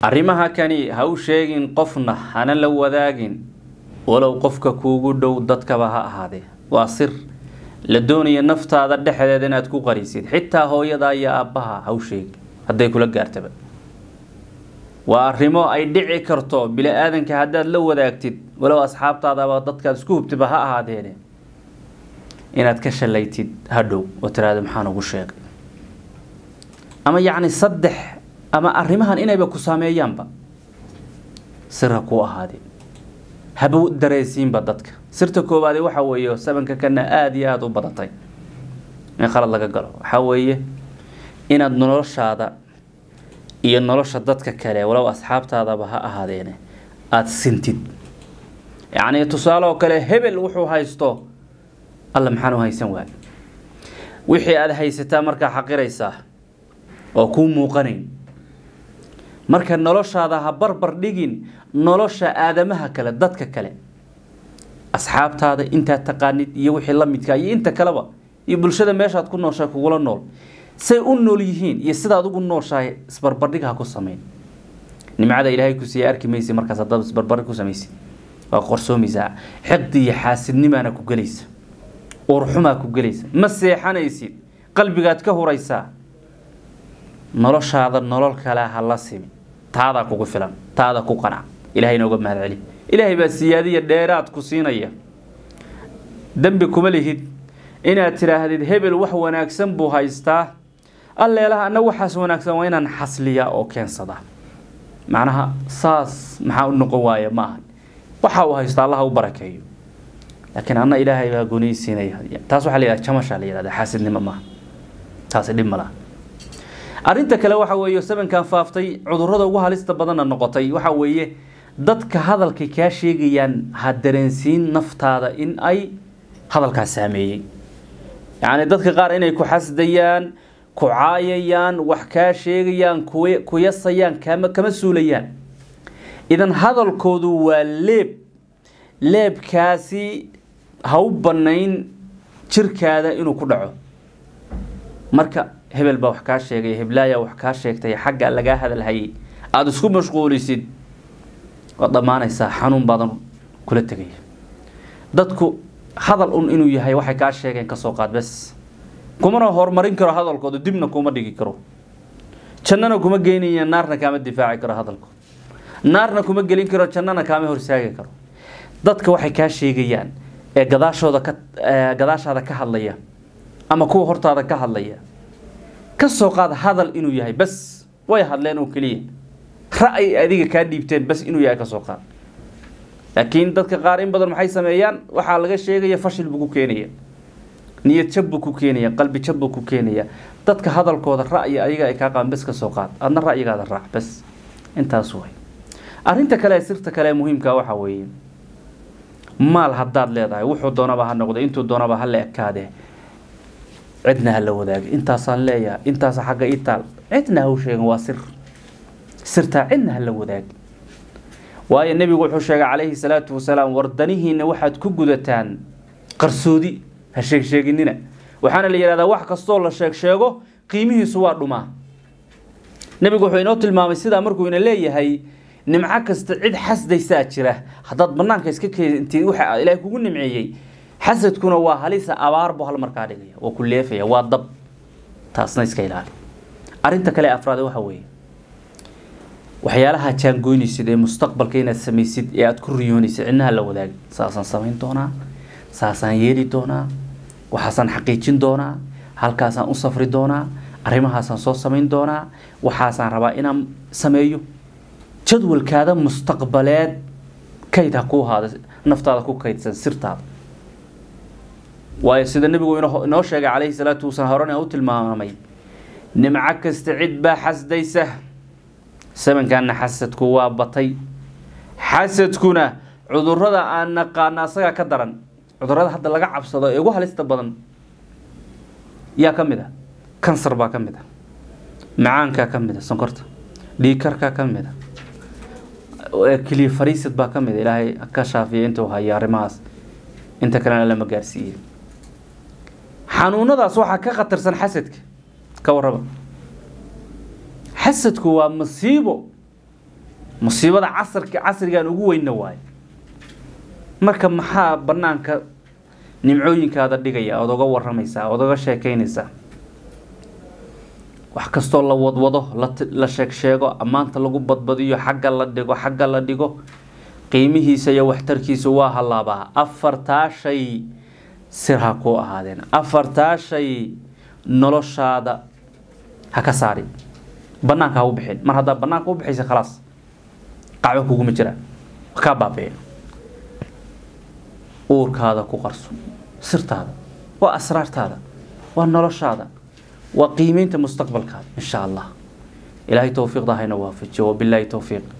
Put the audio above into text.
arrimaha kani ha u sheegin qofna hana la wadaagin walow qofka kuugu dhow dadkaba ha ahaadee waa sir la doonaya naftaada dhexdeeda inaad ku qarisid xitaa hooyadaa iyo aabbaha ha u sheegin hadday kula gaartaba waa arrimo ay dhici karto bili-aadanka haddaad la wadaagtid walow asxaabtaadaba dadkaad isku hubtiba ha ahaadeene inaad ka shalaytid hadhow oo tiraahdo maxaan ugu sheegay ama yacni saddex ama arrimahan inayba ku saameeyaanba sir ha kuu ahaadeen haba dareensiinba dadka sirta koowaade waxa weeye sabanka kana aada iyo aada u badatay in qalad laga galo waxaa weeye inaad noloshaada iyo nolosha dadka kale walow asxaabtaadaba ha ahaadeene aada sintid yacni tusaale oo kale hebel wuxuu haysto alla maxaan u haysan waay wixii aada haysataa markaa xaqiraysaa oo kuu muuqanayn marka noloshaada ha barbar dhigin nolosha aadamaha kale dadka kale asxaabtaada intaad taqaanid iyo wixii la midka iyo inta kaleba iyo bulshada meeshaad ku nooshahay kugula nool say u nool yihiin iyo sidaad ugu nooshahay isbarbardhig ha ku sameyn nimcada ilaahay ku siiya arki maysa markaas haddaad isbarbardhig ku samaysid waa qorsoomaysaa xiqdi iyo xaasidnimaana ku gelaysa uurxumaa ku gelaysa ma seexanaysid qalbigaad ka huraysaa noloshaada nolol kale ha la simi taadaa kugu filan taada ku qanac ilahay inooga mahad celi ilaahay baa siyaadiya dheeraad ku siinaya dembi kuma lihid inaad tidhaahdid hebel wax wanaagsan buu haystaa alleelaha anna waxaas wanaagsan waa inaan xasliyaa oo keensadaa macnaha saas maxaa u noqon waaya ma aha waxa uu haysto allaha u barakeeyo laakiin anna ilaahay baa gonaysiinaya taas waxaa la yidhahda jamashaa la yidhahda xaasidnimo maaha taasi dhib ma laha arrinta kale waxa weeye sabankan faaftay cudurrada ugu halista badanna noqotay waxa weeye dadka hadalkay kaa sheegayaan ha dareensiin naftaada in ay hadalkaas saameeyey yacni dadka qaar inay ku xasdayaan ku caayayaan wax kaa sheegayaan ku yasayaan kama kama suulayaan idan hadalkoodu waa leeb leebkaasi ha u bannayn jirkaada inuu ku dhaco marka hebel baa wax kaa sheegay heblaaya wax kaa sheegtay xagga lagaa hadalhayay aada isku mashquulisid waad dhammaanaysaa xanuun baadan kula tegaya dadku hadal un inuu yahay waxay kaa sheegeen kasoo qaad bes kumana horumarin karo hadalkooda dibna kuma dhigi karo jannana kuma geynaya naarna kaama difaaci karo hadalkooda naarna kuma gelin karo jannana kaama horsaagi karo dadka waxay kaa sheegayaan ee gadaashooda ka gadaashaada ka hadlaya ama kuwa hortaada ka hadlaya ka soo qaad hadal inuu yahay bas way hadleen oo keliya ra'yi adiga kaa dhiibteen bas inuu yahay ka soo qaad laakiin dadka qaar in badan maxay sameeyaan waxaa laga sheegaya fashil buu ku keenaya niyad jab buu ku keenaya qalbi jab buu ku keenaya dadka hadalkooda ra'yi ayaga ay kaa qaban bas ka soo qaad adna ra'yigaada raac bas intaas way arrinta kale ee sirta kale ee muhiimka waxaa weeye maal haddaad leedahay wuxuu doonaba ha noqdo intuu doonaba ha la ekaadee cidna ha la wadaagay intaasaan leeyahay intaasa xagga ii taal cidna ha u sheegin waa sir sirtaa cidna ha la wadaagi waayo nebigu wuxuu sheegay calayhi salaatu wasalaam wardanihiina waxaad ku gudataan qarsoodi ha sheegsheeginina waxaana la yidhahdaa wax kastoo la sheeg sheego qiimihiisu waa dhumaa nebigu wuxuu inoo tilmaamay sidaa markuu ina leeyahay nimco kasta cid xasdaysaa jira haddaad banaanka iska keentid waxa ilaahay kugu nimceeyey xasadkuna waa halisa abaar buu hal markaa dhigaya waa ku leefaya waa dab taasna iska ilaali arrinta kale afraad waxa weeye waxyaalaha jaangoynaysid ee mustaqbalka inaad samaysid ee aada ku riyoonaysid cidnaha la wadaagi saasaan samayn doonaa saasaan yeeli doonaa waxaasaan xaqiijin doonaa halkaasaan u safri doonaa arrimahaasaan soo samayn doonaa waxaasaan rabaa inaan sameeyo jadwalkaada mustaqbaleed kayd ha kuu haada naftaada ku kaydsan sirtaada waayo sida nebigu inoo sheegay calayhi salaatu wasalaam horena u tilmaamay nimco kasta cid baa xasdaysa sabankaana xasadku waa batay xasadkuna cudurada aan naqaano asagaa ka daran cudurada hadda laga cabsado ee ugu halista badan yaa ka mid a kansar baa ka mid a macaankaa ka mid a sonkorta dhiikarkaa ka mid a keliya fariisid baa ka mid a ilaahay ka shaafiya intuu hayo arrimahaas inta kalena lama gaarsiiyey xanuunadaas waxaa ka khatarsan xasadka ka warraba xasadku waa masiibo musiibada casarka casrigan ugu weynna waaye marka maxaa banaanka nimcooyinkaada dhigaya ood oga waramaysaa ood oga sheekeynaysaa wax kastoo la wadwado la sheeg sheego ammaanta lagu badbadiyo xagga la dhigo xagga la dhigo qiimihiisa iyo waxtarkiisa waa hallaabaa afartaa shay sir ha ku ahaadeen afartaa shay noloshaada ha ka saari banaanka ha u bixin mar haddaa banaanka u bixaysa khalaas qacbo kuguma jiraan kaa baabiya uurkaada ku qarso sirtaada waa asraartaada waa noloshaada waa qiimeynta mustaqbalkaada insha allah ilaahay towfiiqda hayna waafajiyo wabilaahi towfiiq